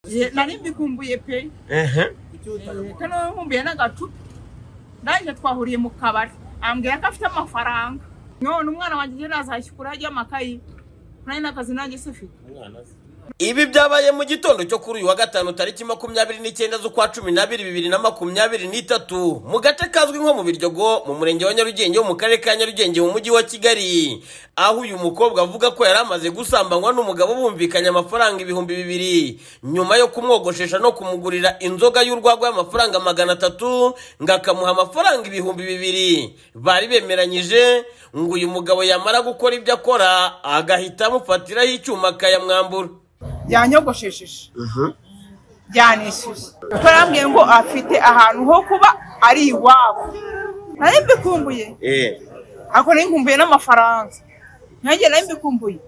Eh, nari mbikumbuye pe ehe Eh, kano nkumbuye n'agacupa ndaje twahuriye mu kabari ambwira ko afite amafaranga none umwana wanjye ejo nazashya kurajya amakayi nari n'akazi nanjye se ufite ibi byabaye mu gitondo cyo kuri uyu wa gatanu tariki makumyabiri n'icyenda z'ukwa cumi n'abiri bibiri na makumyabiri n'itatu mu gace kazwi nko mu biryogo mu murenge wa nyarugenge wo mu karere ka nyarugenge mu mujyi wa kigali aho uyu mukobwa avuga ko yari amaze gusambanywa n'umugabo bumvikanye amafaranga ibihumbi bibiri nyuma yo kumwogoshesha no kumugurira inzoga y'urwagwa y'amafaranga magana atatu ngo akamuha amafaranga ibihumbi bibiri bari bemeranyije ngo uyu mugabo yamara gukora ibyo akora agahita amufatiraho icyuma akayamwambura yanyogoshesheje byanishyuye kuko yarambwiye ngo afite ahantu ho kuba ari iwabo nari mbikumbuye Eh, ariko nari nkumbuye n'amafaranga nanjye nari mbikumbuye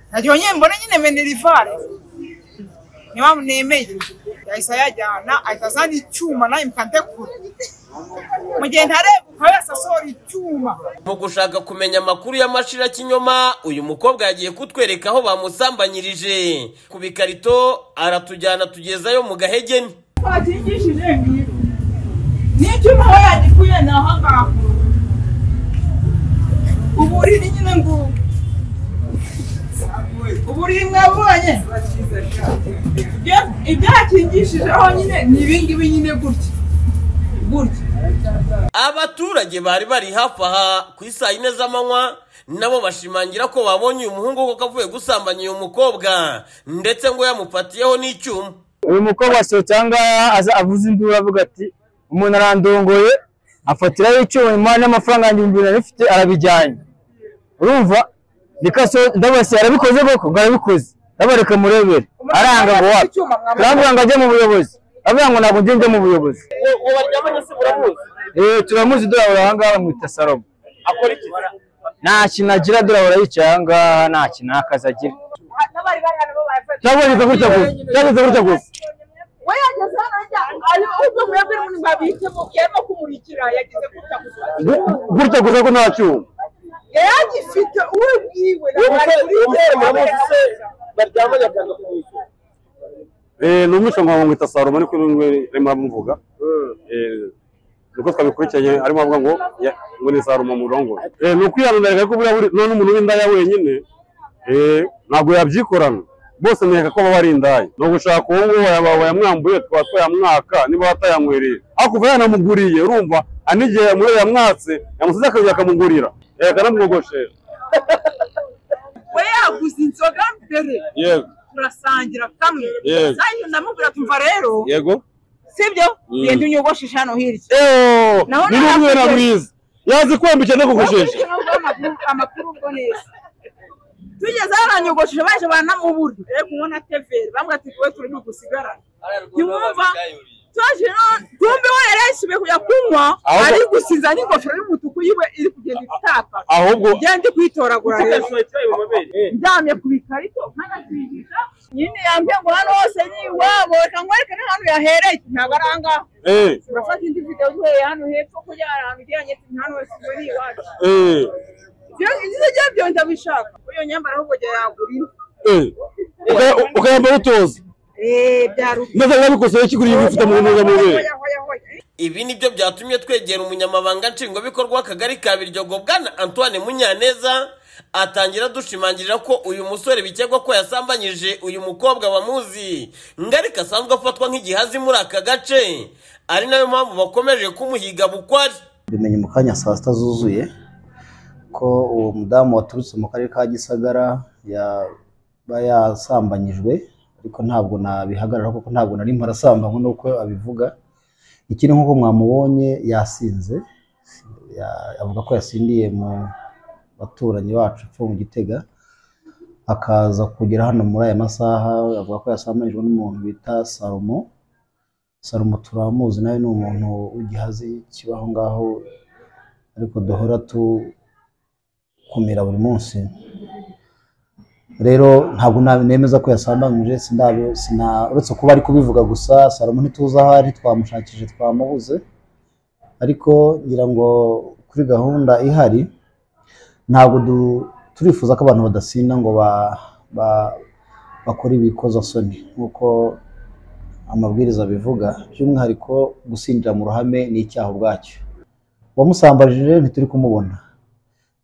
ntagiye nyine mbona nyine menirivare niba nemeye yahise ayajyana ahita azana icyuma nawe mukantekura mu gihe ntarebuka wese asohora icyuma mu gushaka kumenya amakuru y'amashira kinyoma uyu mukobwa yagiye kutwereka aho bamusambanyirije ku bikarito aratujyana tugezayo mu gahegeni twakingishije ngibi n'icyuma aho yagikuye ni aho ngaho uburiri nyine ngubu uburiri mwabonye Ibyo- ibyakingishijeho nyine ni ibingibi nyine gutya gutya abaturage bari bari hafi aha ku isaa yine z'amanywa nabo bashimangira ko babonye uyu muhungu koko avuye gusambanya uyu mukobwa ndetse ngo yamufatiyeho n'icyuma uyu mukobwa asohotse ahangaha aza avuze induru avuga ati umuntu arandongoye afatiraho icyuma imari n'amafaranga yanjye ibihumbi bibiri narifite arabijyanye urumva bikaso ndabase yarabikoze koko ngo arabikoze ndabona reka murebere aranga ngo wapi turamubwira ngo ajye mu buyobozi aravuga ngo ntabwo ngiye njya mu buyobozi uwo baryamanye se muramuzi eh turamuzi dorabura ahangaha bamwita salomo akora iki nta kintu agira dorabura yicaye ahangaha nta kintu n'akazi agira n'abari bari hano bo barafata cyagurika gutya gusa cyagurika gutya gusa we yageze hano ajya ayo ubwo mwebwe muri babitemo yarimo kumurikira yageze gutya gusa Gu- gutya gusa ko nta cyuma yari agifite uwe bwiwe uwo musore uwo musore muramuzi se baryamanye akanga kumwishyura Eh, ni umwishywa nkaho mwita Salomo ariko n'umwe arimo aramuvuga Eh, nuko twabikurikiranye arimo avuga ngo ya- ngo ni Salomo murongo Eh, ni ukwihananira ko buriya buri none umuntu w'indaya wenyine eh, ntabwo yabyikorana bose ntiyeka ko baba ari indaya ni ugushaka uwo nguwo waya- wayamwambuye twaba twayamwaka niba batayamwereye hakurya yanamuguriye urumva hari n'igihe yamure yamwatse yamusize akazi akamugurira eh, akanamwogoshera we yaguze inzoga mbere yego turasangira kamwe Yego. zanyu ndamubwira tumva rero yego sibyo Mm. genda unyogoshesha hano hirya eeeeh Naho ni n'umwera narakuze. mwiza yazi kwambika anakugoshesha Nubwo amakuru- amakuru ubwo neza tugeze hano anyogosheje baje banamubura rero kunywa na teveri bamwe ati wowe turi gusigarana ntiwumva twaje none tumbi we yari yasubiye kujya kunywa Ahubwo- ari gusiza n'ingofero y'umutuku yiwe iri kugenda itaka ahubwo ngenda ndi kuyitoragura rero ukasohoye icyayi mu mabere ndyamye ku bikarito nkanatwigisha nyine yambwiye ngo hano hose ni iwabo reka nkwereke n'ahantu yahereye ntabwo ari ahangaha eee urafata indi video duhereye hano hepfo kujya hari ahantu ugira ngo ni hano hose ngo ni iwacu eee ibyo ngibyo byabyo ndabishaka uyu nyambara ahubwo jya yagura indi eee Uka- ukayambara utoza eee byaruka ndetse yarabikosoye kiguriye ibifite mu ntungamubiri Hoya, hoya, hoya. ibi ni byo byatumye twegera umunyamabanga nshingwabikorwa w'akagari ka biryogo bwana antoine munyaneza atangira adushimangirira ko uyu musore bikekwa ko yasambanyije uyu mukobwa bamuzi ngo ariko asanzwe afatwa nk'igihazi muri aka gace ari nayo mpamvu bakomeje kumuhiga bukwari mbimenye mu kanya saa sita zuzuye ko uwo mudamu waturutse mu karere ka gisagara yaba yasambanyijwe ariko ntabwo nabihagarara kuko ntabwo nari mparasambanywa nuko abivuga ikindi nk'uko mwamubonye yasinze ya- avuga ko yasindiye mu baturanyi bacu epfo mu gitega akaza kugera hano muri aya masaha avuga ko yasambanyijwe n'umuntu bita salomo salomo turamuzi nawe ni umuntu w'igihazi kibaho ngaho ariko duhora tukumira buri munsi rero ntabwo na- nemeza ko yasambanyije sinabi- sina- uretse kuba ari kubivuga gusa salomo ntituzi aho ari twamushakije twamubuze ariko ngira ngo kuri gahunda ihari ntabwo du- turifuza ko abantu badasinda ngo ba- ba- bakora ibikozasoni nk'uko amabwiriza abivuga by'umwihariko gusinzira mu ruhame ni icyaha ubwacyo uwamusambajije ntituri kumubona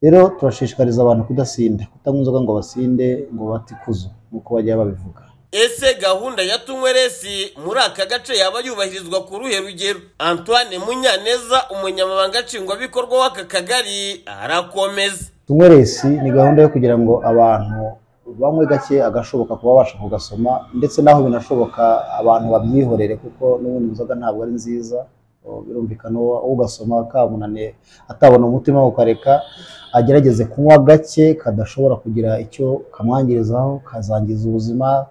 rero turashishikariza abantu kudasinda kutanywa inzoga ngo basinde ngo bate ikuzo nk'uko bajya babivuga ese gahunda ya tunyweresi muri aka gace yaba yubahirizwa ku ruhe rugero antoine munyaneza umunyamabanga nshingwabikorwa w'aka kagari arakomeza tunyweresi ni gahunda yo kugira ngo abantu banywe gake agashoboka kuba babasha kugasoma ndetse n'aho binashoboka abantu babyihorere kuko n'ubundi inzoga ntabwo ari nziza Oh, birumvikana uwo ugasoma kamunaniye atabona umutima ukareka agerageze kunywa gake kadashobora kugira icyo kamwangirizaho kazangiza ubuzima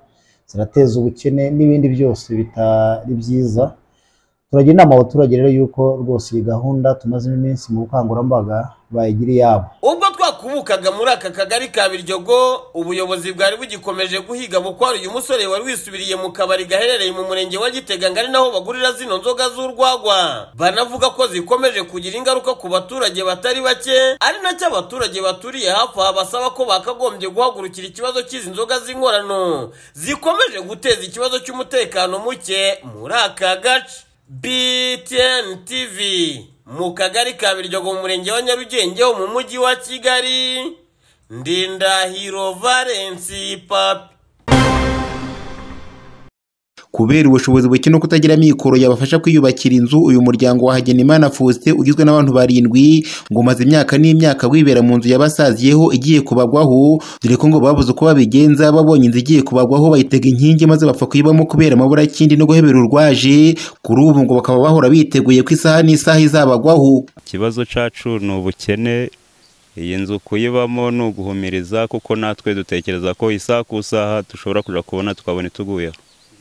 zirateza ubukene n'ibindi byose bitari byiza turagira inama abaturage rero y'uko rwose iyi gahunda tumazemo iminsi mu bukangurambaga bayigira iyabo ubwo twakubukaga muri aka kagari ka biryogo ubuyobozi bwari bugikomeje guhiga bukwari uyu musore wari wisubiriye mu kabari gaherereye mu murenge wa gitega ngari naho bagurira zino nzoga z'urwagwa banavuga ko zikomeje kugira ingaruka ku baturage batari bake ari nacyo abaturage baturiye hafi aha basaba ko bakagombye guhagurukira ikibazo cy'izi nzoga z'inkorano zikomeje guteza ikibazo cy'umutekano muke muri aka gace BTN TV mu kagari ka Biryogo mu murenge wa Nyarugenge ho mu mujyi wa Kigali Ndindahiro Valence Papi kubera ubushobozi buke no kutagira amikoro yabafasha kwiyubakira inzu uyu muryango wa Hagenimana Faustin ugizwe n'abantu barindwi ngo umaze imyaka n'imyaka wibera mu nzu yabasaziyeho igiye kubagwaho dore ko ngo babuze uko babigenza babonye inzu igiye kubagwaho bayitega inkingi maze bapfa kuyibamo kubera amaburakindi no guhebera urwaje kuri ubu ngo bakaba bahora biteguye ko isaha n'isaha izabagwaho ikibazo cyacu ni ubukene iyi nzu kuyibamo ni uguhumiriza kuko natwe dutekereza ko isaha ku isaha dushobora kujya kubona tukabona ituguyeho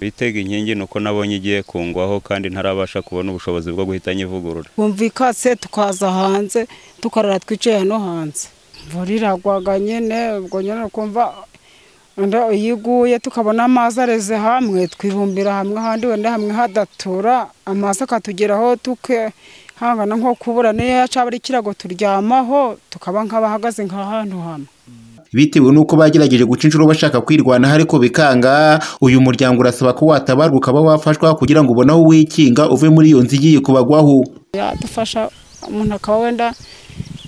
bitega inkingi ni uko nabonye igiye kungwaho kandi ntarabasha kubona ubushobozi bwo guhita nyivugurura twumvikase tukaza hanze tukarara twicaye hano hanze imvura iragwaga nyine ubwo nyine kumva wenda iyo iguye tukabona amazi areze hamwe twibumbira hamwe ahandi wenda hamwe hadatura amazi akatugeraho tukihangana nko kubura niyo cyaba ari ikirago turyamaho tukaba nk'abahagaze nk'ahantu hamwe bitewe n'uko bagerageje guca inshuro bashaka kwirwanaho ariko bikanga uyu muryango urasaba ko watabarwa ukaba wafashwa kugira ngo ubone aho wikinga uve muri iyo nzu igiye kubagwaho yadufasha umuntu akaba wenda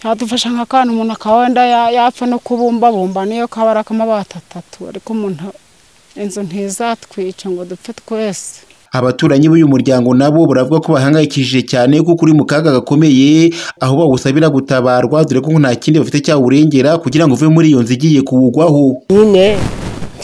yadufasha nk'akantu umuntu akaba wenda ya- yapfa no kubumbabumba niyo kaba ari akamabati atatu ariko umuntu inzu ntizatwica ngo dupfe twese abaturanyi b'uyu muryango nabo baravuga ko bahangayikishije cyane kuko uri mu kaga gakomeye aho bawusabira gutabarwa dore ko nta kindi bafite cyawurengera kugira ngo uve muri iyo nzu igiye kuwugwaho nyine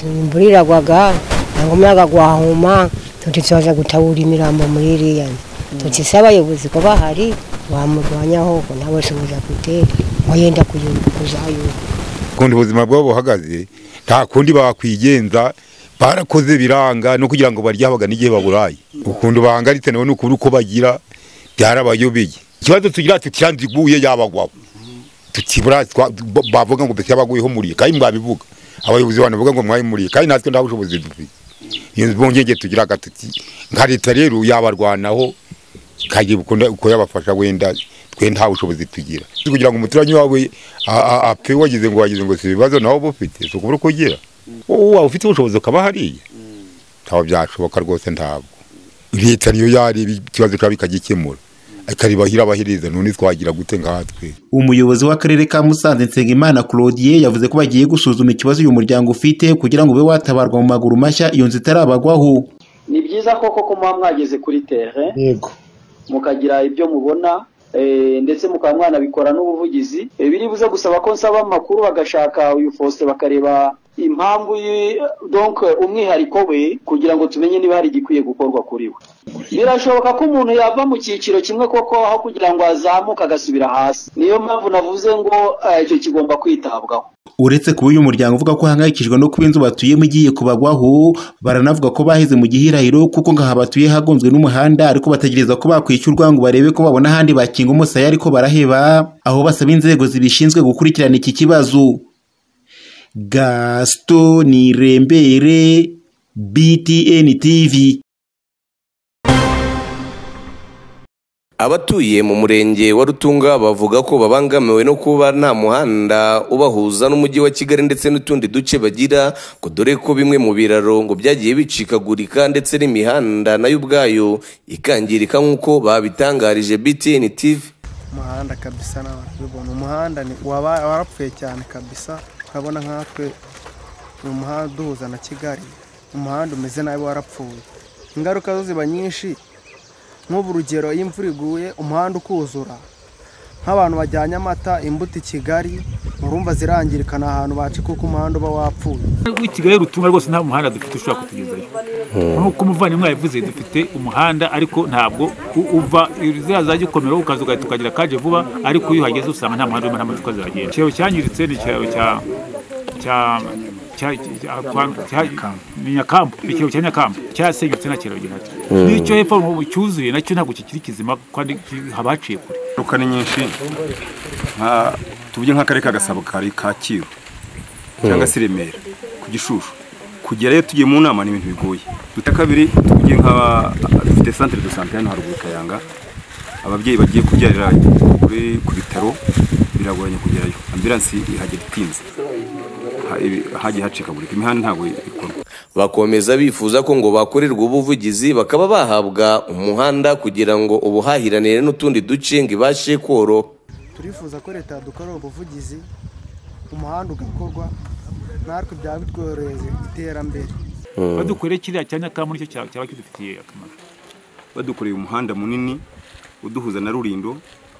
imvura iragwaga ntabwo umuyaga gwahuma tuti tubaza gutabura imirambo muri iriya nzu tuti se abayobozi ko bahari bamurwanyaho ngo nawe ushobora gute ngo yenda kuyu- kuzayumva kundi ubuzima bwabo buhagaze nta kundi bakwigenza barakoze biranga no kugira ngo baryabaga n'igihe baburaye ukuntu bahangaritse nawe ni ukuri uko bagira byarabayobeye ikibazo tugira tutiyanze iguye yabagwabo tukibura twa- b- bavuga ngo mbese yabaguyeho kandi mwabivuga abayobozi bantu bavuga ngo mwabimuriye kandi natwe nta bushobozi dufite iyo mpungenge tugira agatuti nka leta rero yabarwanaho kagira ukunda uko yabafasha wenda twe nta bushobozi tugira kugira ngo umuturanyi wawe a- a- apfe wagize ngo wagize ngo si ibibazo nawe uba ufite si ukubura uko ugira wowe waba ufite ubushobozi ukaba hariya ntabwo byashoboka rwose ntabwo leta niyo yareba ikibazo cyaba ikagikemura ikaribahira abahiriza none twagira gute nkatwe umuyobozi w'akarere ka musanze nsengimana claudie yavuze ko bagiye gusuzuma ikibazo uyu muryango ufite kugira ngo ube watabarwa mu maguru mashya iyo nzu itarabagwaho ni byiza koko ko muba mwageze kuri tere yego mukagira ibyo mubona eh, ndetse mukaba mwanabikora n'ubuvugizi Eh, biri buze gusaba ko nsaba amakuru bagashaka uyu Faustin bakareba impamvu yi- donc umwihariko we kugira ngo tumenye niba hari igikwiye gukorwa kuri we birashoboka ko umuntu yava mu cyiciro kimwe koko aho kugira ngo azamuke agasubira hasi niyo mpamvu navuze ngo eh, icyo kigomba kwitabwaho uretse kuba uyu muryango uvuga ko uhangayikishijwe no kuba inzu batuyemo igiye kubagwaho baranavuga ko baheze mu gihirahiro kuko ngaha batuye hagonzwe n'umuhanda ariko bategereza ko bakwishyurwa ngo barebe ko babona ahandi bakinga umusaya ariko baraheba aho basaba inzego zibishinzwe gukurikirana iki kibazo gaston rembere btn tv abatuye mu murenge wa rutunga bavuga ko babangamiwe no kuba nta muhanda ubahuza n'umujyi wa kigali ndetse n'utundi duce bagira ngo dore ko bimwe mu biraro ngo byagiye bicikagurika ndetse n'imihanda nayo ubwayo ikangirika nk'uko babitangarije btn tv umuhanda kabisa nawe ubona umuhanda ni- waba- warapfuye cyane kabisa urabona nkatwe ni umuhanda uduhuza na kigali umuhanda umeze nabi warapfuye ingaruka zo ziba nyinshi nk'ubu urugero iyo imvura iguye umuhanda ukuzura nk'abantu bajyanye amata imbuto i kigali urumva zirangirika ni ahantu bace kuko umuhanda uba wapfuye w'i kigali rutunga rwose nta muhanda dufite ushobora kutugezayo nk'uko umuvandimwe yabivuze dufite umuhanda ariko ntabwo u- uva ziriya zajya ukomera ukaza ugahita ukagira kaje vuba ariko iyo uhageze usanga nta muhanda urimo nta modoka zihagenda ikiraro cyangiritse ni ikiraro cya cya cya- cya- kwa- cya- ni nyakambu Ni ikiraro cya nyakambu cyasenyutse nta kiraro gihari Mm. n'icyo hepfo ubu cyuzuye nacyo ntabwo kikiri kizima kandi ki- haba haciye kure ingaruka ni nyinshi nka tuvuge nk'akarere ka gasabo kari kacyiru cyangwa se remera ku gishushu kugerayo tugiye mu nama ni ibintu bigoye dufite kabiri tuvuge nk'aba dufite centre de santé hano haruguru kayanga ababyeyi bagiye kubyarira kuri ku bitaro biragoranye kugerayo ambulansi ihagera itinze Ha- ibi- hagiye hacikagurika imihanda ntabwo ikorwa bakomeza bifuza ko ngo bakorerwa ubuvugizi bakaba bahabwa umuhanda kugira ngo ubuhahiranire n'utundi duce ngo ibashe koro turifuza ko leta yadukorera ubuvugizi umuhanda ugakorwa natwe byaba bitworohereza iterambere badukoreye kiriya cya nyakambu nicyo cya- cyaba kidufitiye akamaro badukoreye umuhanda munini uduhuza na rurindo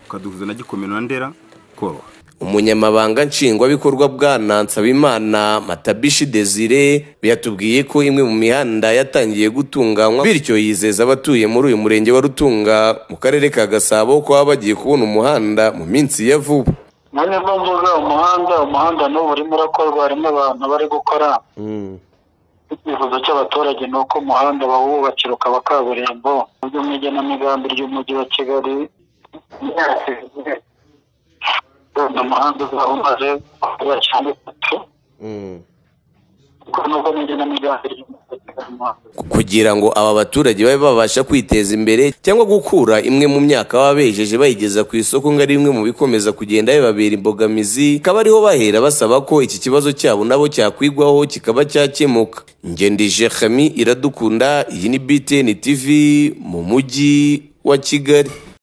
ukaduhuza na gikomero na ndera koroha umunyamabanga nshingwabikorwa bwana nsabimana matabishi desire yatubwiye ko imwe mu mihanda yatangiye gutunganywa bityo yizeza abatuye muri uyu murenge wa rutunga mu karere ka gasabo ko baba bagiye kubona umuhanda mu minsi ya vuba nanjye mpamvu uriya umuhanda umuhanda n'ubu urimo urakorwa harimo abantu bari gukora icyifuzo cy'abaturage ni uko umuhanda bawubakira ukaba kaburimbo mu buryo bw'igenamigambi ry'umujyi wa kigali wenda umuhanda uzaba umaze kuba cyane kuko nubwo n'igenamigambi ry'umujyi wa kigali umuhanda kugira ngo aba baturage babe babasha kwiteza imbere cyangwa gukura imwe mu myaka baba bejeje bayigeza ku isoko ngo ari bimwe mu bikomeza kugenda bibabera imbogamizi akaba ariho bahera basaba ko iki kibazo cyabo nabo cyakwigwaho kikaba cyakemuka ngendije Khami iradukunda iyi ni BTN TV mu mujyi wa Kigali